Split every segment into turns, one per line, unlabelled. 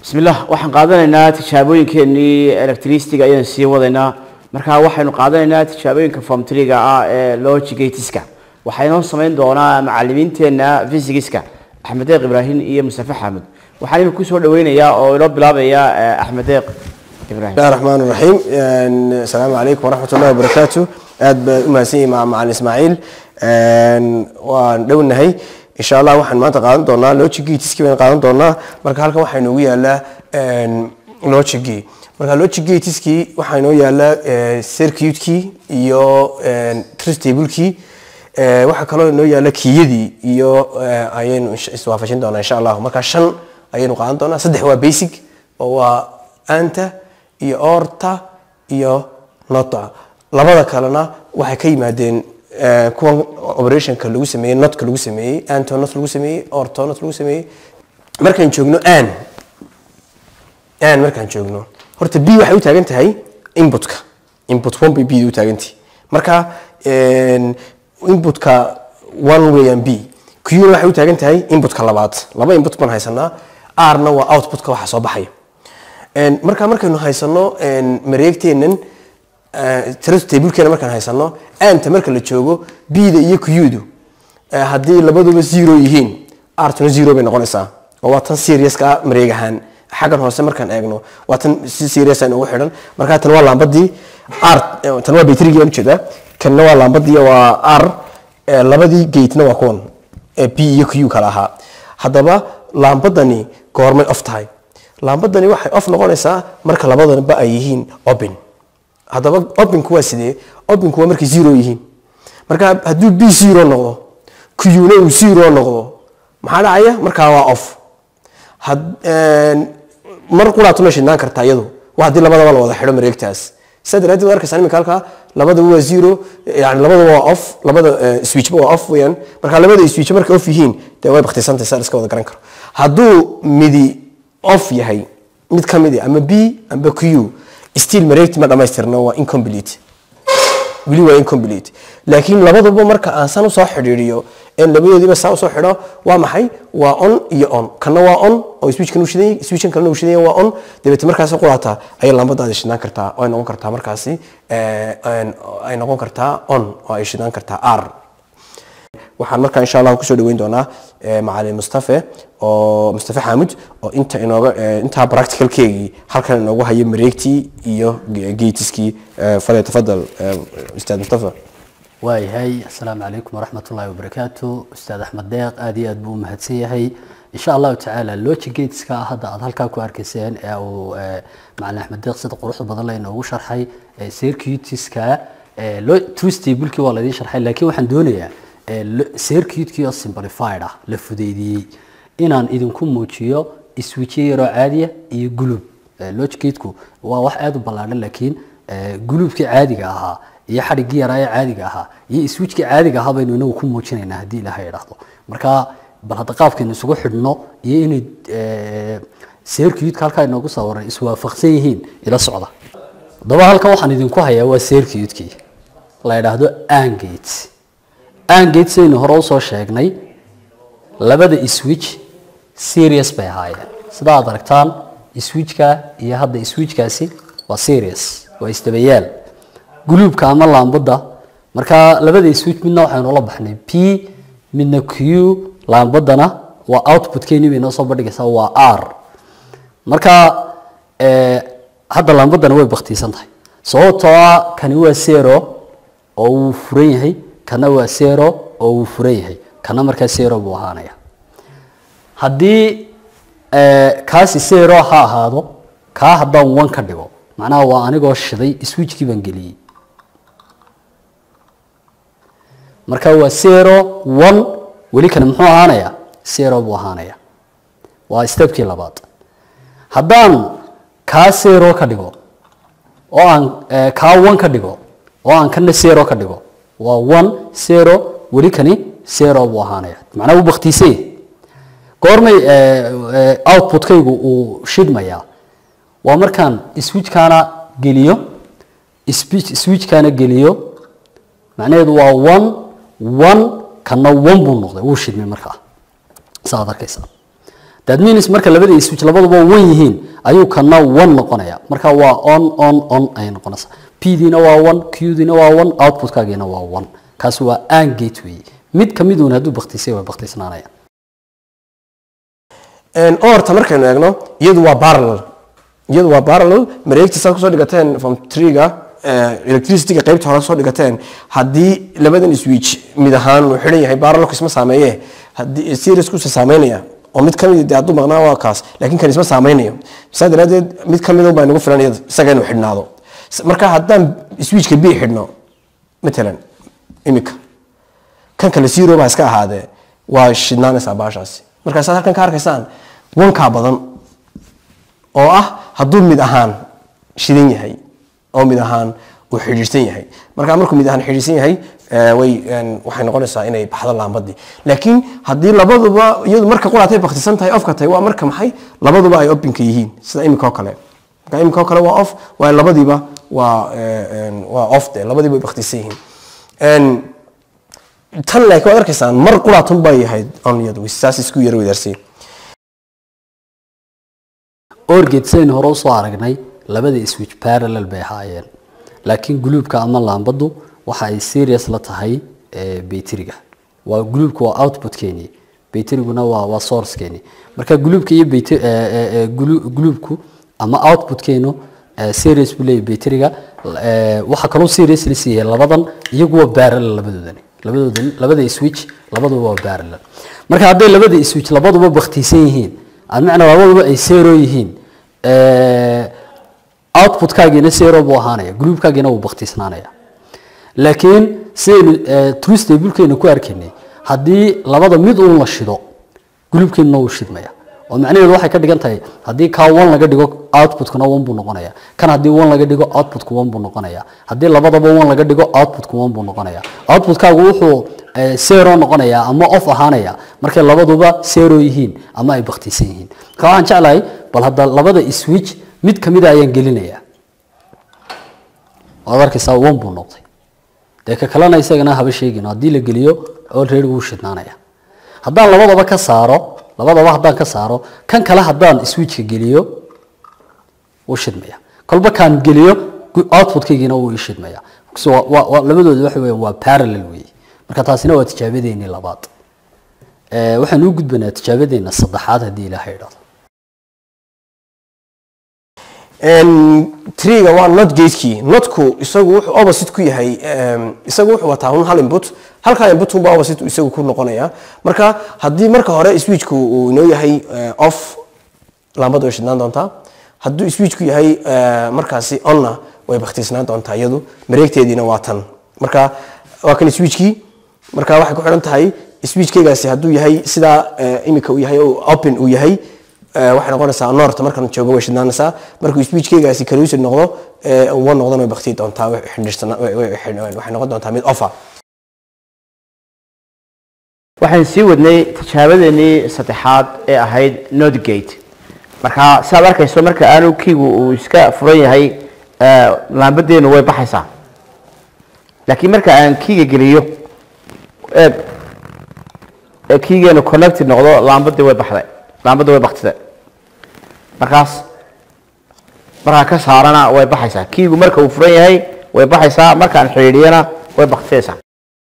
bismillah waxaan qaadanaynaa tijaabooyinkeenii electricityga ayaan sii wadaynaa markaa waxaynu qaadanaynaa tijaabooyinka formtriga ah ee logigatiska waxaynoo samayn doonaa macalimiinteena physicska axmed deeq ibraahim iyo mustafe xaamud waxaan imika kusoo dhaweynayaa oo inoo bilaabaya axmed deeq ibraahim
bismillahi raxmaan raxiim asalaamu calaykum waraxmat ullahi wabarakaatu aad baan u mahadsan yahay ma- macalin ismaaciil waan dhownahay insha allah waxaan maanta qaadan doonaa logigatiski baan qaadan doonaa marka halkan waxaa inoogu yaalaa logigi marka logigatiski waxaa inoo yaalaa circuitkii iyo trustable-kii waxaa kaloo inoo yaala kiyadii iyo eh, ayaynu insha- iswaafajin doonaa insha allah marka shan ayaynu qaadan doonaa saddex waa basic oo waa anta iyo orta iyo nota labada kalena waxay ka yimaadeen eh, kuwan operationka lagu sameeyey notka lagu sameeyey anto not lagu sameeyey orto not lagu sameeyey markaan joogno an an markaan joogno horta b waxay u taagan tahay inputka input one bay b u taagantahay marka en, inputka one weeyaan b qna waxay u taagan tahay inputka labaad laba input baan haysanaa rna waa outputka waxa soo baxaya En, marka markaynu haysano en, mareegteenan trust tablekeena markaan haysano anta marka la joogo b-da iyo qdu eh, haddii labaduba zero yihiin artuna zero bay noqonaysaa oo waa tan seriouska mareeg ahaan xaggan hoose markaan eegno waa tan si serious aan ugu xidhan marka tan waa laambadii r eh, tan waa batrigi aan ujeedaa kanna waa laambadii waa r eh, labadii gatena waa kuwan ee b iyo q kala ahaa haddaba laambadani goormay off tahay laambadani waxay off noqonaysaa marka labadanba ay yihiin open haddaba opinku waa sidee opinku waa markay zero yihiin marka hadduu b zero noqdo qna uu zero noqdo maxaa dhacaya markaa waa off had- een, mar quraatu ma shidnaan kartaa iyadu waa haddii labadaba la wada xidho mareegtaas sidaa daraadeed waad arkaysaa iminka halkaa labadaba waa zero yani labadaba waa off labada eh, switchba waa off weeyaan marka labada switch markay off yihiin dee way baktisantahay saa la iska wada garan karo hadduu midi off yahay mid ka mid ah, ama b amba q still mareegti ma dhamaystirno waa incomplete weli waa incomplete laakiin labaduba marka aan san usoo xidhiiriyo en labadoodiiba saa usoo xidho waa maxay waa on iyo on kana waa on oo switchkan uu shidan yahay switchan kalena uu shidan yahay waa on dabeete markaas quraata ayay lambadaadi shidnaan kartaa oo ay noqon kartaa markaasi eh, en- ay noqon kartaa on oo ay shidaan kartaa r waxaan markaa insha allah kusoo dhaweyn doonaa eh, macalin mustafe oo mustafe xaamud oo inta inooga eh, intaa practicalkeegii halkan inoogu haya mareegtii iyo ge- geetiskii eh, fadal tafadal eh, ustaad mustafa
waayahay asalaamu calaykum waraxmat ullahi wabarakaatu ustaad axmed deeq aad iyo aad buu u mahadsan yahay insha allahu tacaala logigateska hadda aad halkaa ku arkayseen ee uu eh, macalin axmed deeq sida quruxda badan la inoogu sharxay eh, circuitiska eh, lo- truth tablekii waa laydin sharxay laakiin waxaan doonayaa eh, lo- circuitkii oo simplified ah la fudeydiyey inaan idinku muujiyo switchyo yaroo caadiya iyo gulub Eh, logigateku waa wax aad u ballaadhan laakiin eh, guluubkii caadiga ahaa iyo xadhiggii yaraa ee caadiga ahaa iyo switchkii caadiga ahaa baynu inagu ku muujinaynaa haddii ilaahay idhaahdo marka bal hadda qaabkaynu isugu xidhno iyo inay eh, circuitka halkaa inoogu sawiray iswaafaqsan yihiin ila socda haddaba halkan waxaan idinku hayaa waa circuitkii la idhaahdo angate angate saynu hore usoo sheegnay labada switch serious bay ahaayeen sida aad aragtaan switchka iyo hadda switchkaasi waa serious waa isdabayaal guluubka ama laambada marka labada switch midna waxaynu la baxnay p midna q laambadana waa outputkeeni bay noo soo bandhigaysaa waa r marka eh, hadda laambadana way baktiisan tahay sababtoo ah kani waa zero oo uu furan yahay kana waa zero oo uu furan yahay kana markaa zero buu ahaanaya haddii eh, kaasi zero ha ahaado kaa haddaan one ka dhigo macnaha waa anigoo shiday switchkii baan geliyey marka waa zero one weli kana muxuu ahaanayaa zero buu ahaanaya waa stepkii labaad haddaan kaa zero ka dhigo oo aan eh, kaa one ka dhigo oo aan kana zero ka dhigo waa one zero weli kani zero buu ahaanaya macnaha uu baktiisay yahay goormay eh, eh, outputkaygu uu shidmayaa waa markaan switchkaana geliyo switch- switchkaana geliyo macnaheedu waa one one kana one buu noqday wuu shidmay markaa saaad arkaysaa that means marka labada switch labaduba one yihiin ayuu kana one noqonaya marka waa on on on ayay noqonaysaa p diina waa one q diina waa one outputkaagiina waa one kaasi waa an gate weeye mid ka miduun hadduu baktisay way baktisnaanaya
orta markaynu eegno iyadu waa parallel iyadu waa parallel mareegta saad kusoo dhigateen from treega electricityga qaybta hore soo dhigateen haddii labadan switch mid ahaan uu xidhan yahay parallelku isma saameeye haddii seriesku isa saameynaya oo mid kamid dee hadduu maqnaa waa kaas laakiin kan isma saameynayo saa daraadeed mid kamid baa nagu filan iyada isaga inuu xidhnaado marka haddaan switchka b xidhno matalan imika kan kale zero baa iska ahaadee waa shidnaanaysaa baashaasi markaa saad halkan ka arkaysaan wankaa badan oo ah hadduu mid ahaan shidan yahay oo mid ahaan uu xidhiidhsan yahay markaa markuu mid ahaan xidhiidhsan yahay eh, way en, waxay noqonaysaa inay baxdo laambadii laakiin haddii labaduba iyadu marka quraatay baktisan tahay ofka tahay waa marka maxay labaduba ay opinka yihiin sida imika oo kale marka imika oo kale waa off waayo labadiiba waa eh, en, waa off de labadiiba way baktisan yihiin En, tan laakiin waad arkaysaan mar quraatun bay ahayd on iyadu saas isku yara wadaarsiin
orgate sidaynu hore usoo aragnay labada switch parallel bay ahaayeen laakiin guluubka ama laambadu waxa ay serious la tahay eh, bayteriga waa guluubka waa outputkeeni bayteriguna waa waa sourcekeeni marka guluubka iyo bayte- eh, eh, eh, gulu- guluubku ama outputkeenu eh, serious buu leeyahay bayteriga eh, waxaa kaloo serious la siiyay labadan iyagu waa parallel labadoodani labadoodan labada switch labaduba waa parallel marka hadday labada switch labaduba baktiisan yihiin almacna labaduba ay zero yihiin eh, outputkaagiina zero buu ahaanaya groupkaagiina wuu baktiisnaanaya laakiin sidaynu eh, true stablekeena ku arkaynay haddii labada mid uun la shido groupkeenuna wuu shidmaya oo macnaheedu waxay ka dhigan tahay haddii kaa one laga dhigo outputkuna one buu noqonaya kan haddii one laga dhigo outputku one buu noqonaya haddii labadaba one laga dhigo outputku one buu noqonaya outputkaagu wuxuu eh, zero noqonaya ama off ahaanaya markay labaduba zero yihiin ama ay baktiisan yihiin marka waxaan jeclahay bal hadda labada switch mid kamida ayaan gelinaya waad arkaysaa one buu noqday dee ka kalena isagana haba sheegin haddii la geliyo already wuu shidnaanaya haddaan labadaba ka saaro labadaba haddaan ka saaro kan kale haddaan switchka geliyo wuu shidmaya kolba kaan geliyo gu- outputkaygiina wuu ii shidmaya So, waa- waa- waa- labadooda waxa weeyaan waa parallel weeye marka taasina waa tijaabadeennii labaad Eh, waxaan u gudbanaa tijaabadeena saddexaad haddii ilaahay idhaahdo
triga waa not gatekii notku isagu wuxuu opposite ku yahay em, isagu wuxuu wataa un hal input halkaa input unbaa opposite isagu ku noqonaya marka haddii marka hore switchku uu inoo yahay eh, off laambadu way shidnaan doontaa hadduu switchku yahay eh, markaasi onna way baktiisnaan doontaa iyadu mareegteediina waa tan marka waa kan switchkii marka waxay ku xidhan tahay switchkaygaasi hadduu yahay sidaa eh, imika uu yahay oo open uu yahay eh, waxay noqonaysaa noorta markan joogo way shidnaanaysaa markuu speechkaygaasi kaluusid noqdo eh, uwa noqdana way baktii doontaa way xidhiidhsana- way- way- way- waxay noqon doontaa mid offer
waxaan sii wadnay tijaabadeenii saddexaad ee ahayd nodgate marka siaad arkayso marka aanu kiigu uu iska furan yahay eh, laambadeenu way baxaysaa laakiin marka aan kiiga geliyo eeg ee kiigeenu connected noqdo laambadii way baxday laambadii way baktida markaas markaa ka saarana way baxaysaa kiigu marka uu furan yahay way baxaysaa markaan xidhiidhiyana way baktidaysaa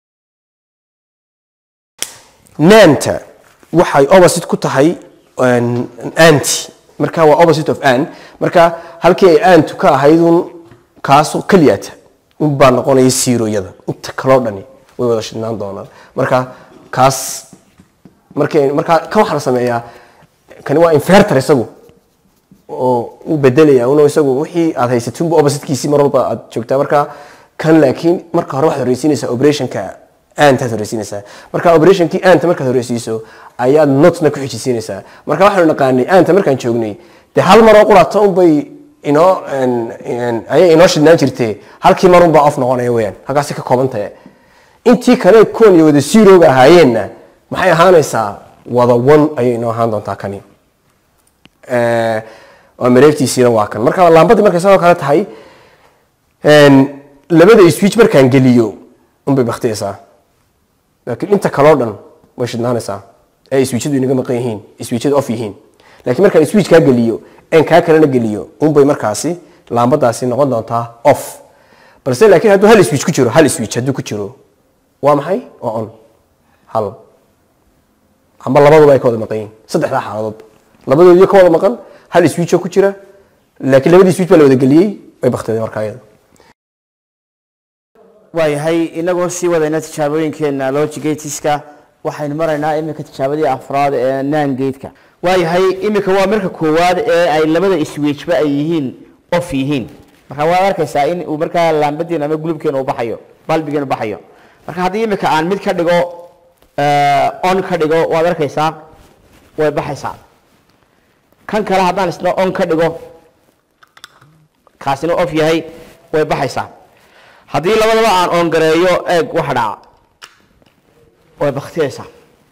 nanta waxay opposite ku tahay an anti marka waa opposite of an marka halkii ay antu ka ahayd un kaasu keliyata un baa noqonaya zeroyada inta kaloo dhani way wada shidnaan doonaan marka kaas markay marka kan waxaa la sameeyaa kani waa inverter isagu oo u bedelaya uno isagu wixii aad haysatunba oppositekiisii mar walba aad joogtaa marka kan laakiin marka hore waxaad horeysiinaysaa operationka aantaad horeysiinaysaa marka operationkii aanta markaad horeysiiso ayaad notna ku xijisiinaysaa marka waxaanu naqaanay aanta markaan joognay dee hal maroo qurato unbay inoo en- en- ayay inoo shidnaan jirtee halkii mar unbaa off noqonaya weyaan halkaasi ka kooban tahay intii kale kuwan iyo wada zeroga ahaayeenna maxay ahaanaysaa wada one ayay inoo ahaan doontaa kani Eh, waa mareegtiisiina waa kan marka laambadii markay sidoo kale tahay en, labada switch markaan geliyo unbay baktiyaysaa laakiin inta kaloo dhan way shidnaanaysaa ee switchadu inaga maqan yihiin switchadu off yihiin laakiin markaan switch kaa geliyo en kaa kalena geliyo unbay markaasi laambadaasi noqon doontaa off balse laakiin hadduu hal switch ku jiro hal switch hadduu ku jiro waa maxay waa on hal amba labaduba ay ka wada maqan yihiin saddexdaa xaaladood labadoodii ka wada maqan hal switch oo ku jira laakiin labadii switch baa la wada geliyey way bakteedeen markaa iyada
waayahay inagoo sii wadayna tijaabooyinkeena logigatiska waxaynu maraynaa iminka tijaabadii afraad ee nangateka waayahay iminka waa marka koowaad ee ay labada switchba ay yihiin off yihiin marka waad arkaysaa in uu markaa laambadiin ama gulubkeena uu baxayo balbigeena baxayo marka haddii iminka aan mid ka dhigo on ka dhigo waad arkaysaa way baxaysaa kan kale haddaan isna on ka dhigo kaasina off yahay way baxaysaa haddii labadaba aan on gareeyo eeg waxa dhaca way baktiyaysaa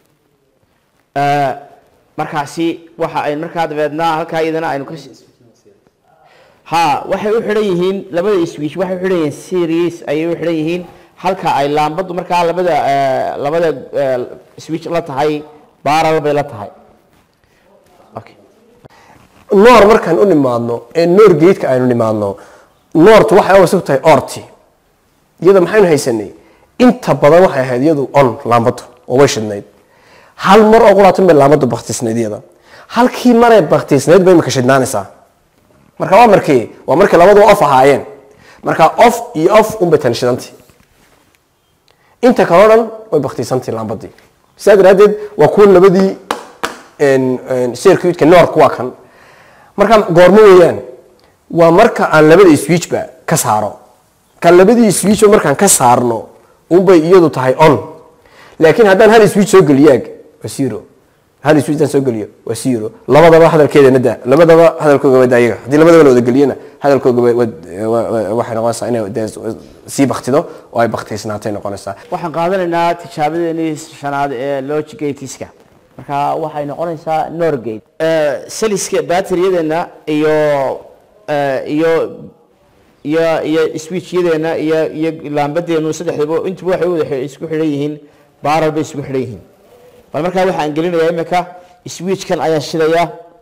markaasi waxa ay markaa dabeedna halkaa iyadana aynu ka ha waxay u xidhan yihiin labada switch waxay u xidhan yihiin series ayay u xidhan yihiin halka ay laambadu markaa labada labada switch la tahay baaral bay la tahay okay
noor markaan u nimaadno ee noor geedka aynu nimaadno noortu waxay awasug tahay orti iyada maxaynu haysanay inta badan waxay ahayd iyadu on laambadu oo way shidnayd hal mar oo qulaatan bay laambadu baktisnayd iyada halkii maray baktisnayd bay imika shidnaanaysaa marka waa markii waa markii labadu off ahaayeen marka off iyo off unbay tan shidantii inta kaleo dhan way baktisantii laambadii sidaa daraaddeed waa kuwa labadii circuitka noorku waa kan marka goormo weeyaan waa marka aan labada switchba ka saaro kan labadii switchba markaan ka saarno unbay iyadu tahay on laakiin haddaan hal switch soo geliyaag waa zero hal switch haddaan soo geliyo waa zero labadaba hadalkeedana da labadaba hadalkooga wada ayaga haddii labadaba la wada geliyana hadalkooga waxay noqonaysaa inay dee sii baktido oo ay baktiysnaatay noqonaysaa
waxaan qaadanaynaa tijaabadeenii shanaad ee logigatiska marka waxay noqonaysaa norgate saliska bateriyadeena iyo iyo iyo iyo switchyadeena iyo iyo laambadeenu saddexdaba intuba waxay wada isku xidhan yihiin baaral bay isku xidhan yihiin bal markaa waxaan gelinayaa imika switchkan ayaan shidayaa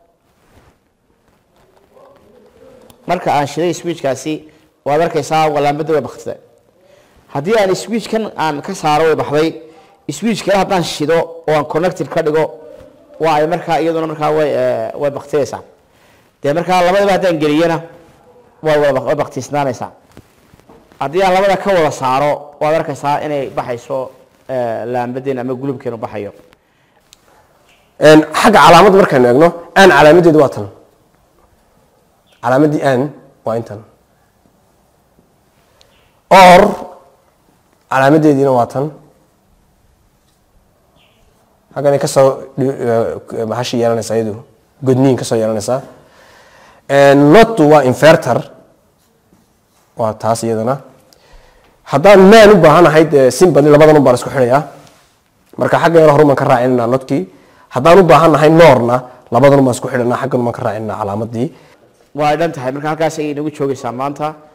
marka aan shiday switchkaasi waad arkaysaa laambada way baktida haddii aan switchkan aan ka saaro way baxday switch kale haddaan shido oo aan connected ka dhigo waa ay markaa iyaduna markaa way way baktiyaysaa dee markaa labadaba haddaan geliyana way wada way baktiisnaanaysaa haddii aan labada ka wada saaro waad arkaysaa inay baxayso laambadeen ama gulubkeenu baxayo
xagga calaamad markaynu eegno aan calaamadeedu waa tan calaamadii aan waa intan or calaamadeediina waa tan xagganay kasoo mahashi yeelanaysaa iyadu godniin kasoo yeelanaysaa notu waa inverter waa taas iyadana haddaan maan u baahanahay dee simbadi labadan un baan isku xidhayaa marka xagga yaro horumaan ka raacinanaa notkii haddaan u baahannahay noorna labadan un baan isku xidhanaa xaggan umaan ka raacinanaa calaamadii
waa ay dhan tahay marka halkaas ayay inagu joogaysaa maanta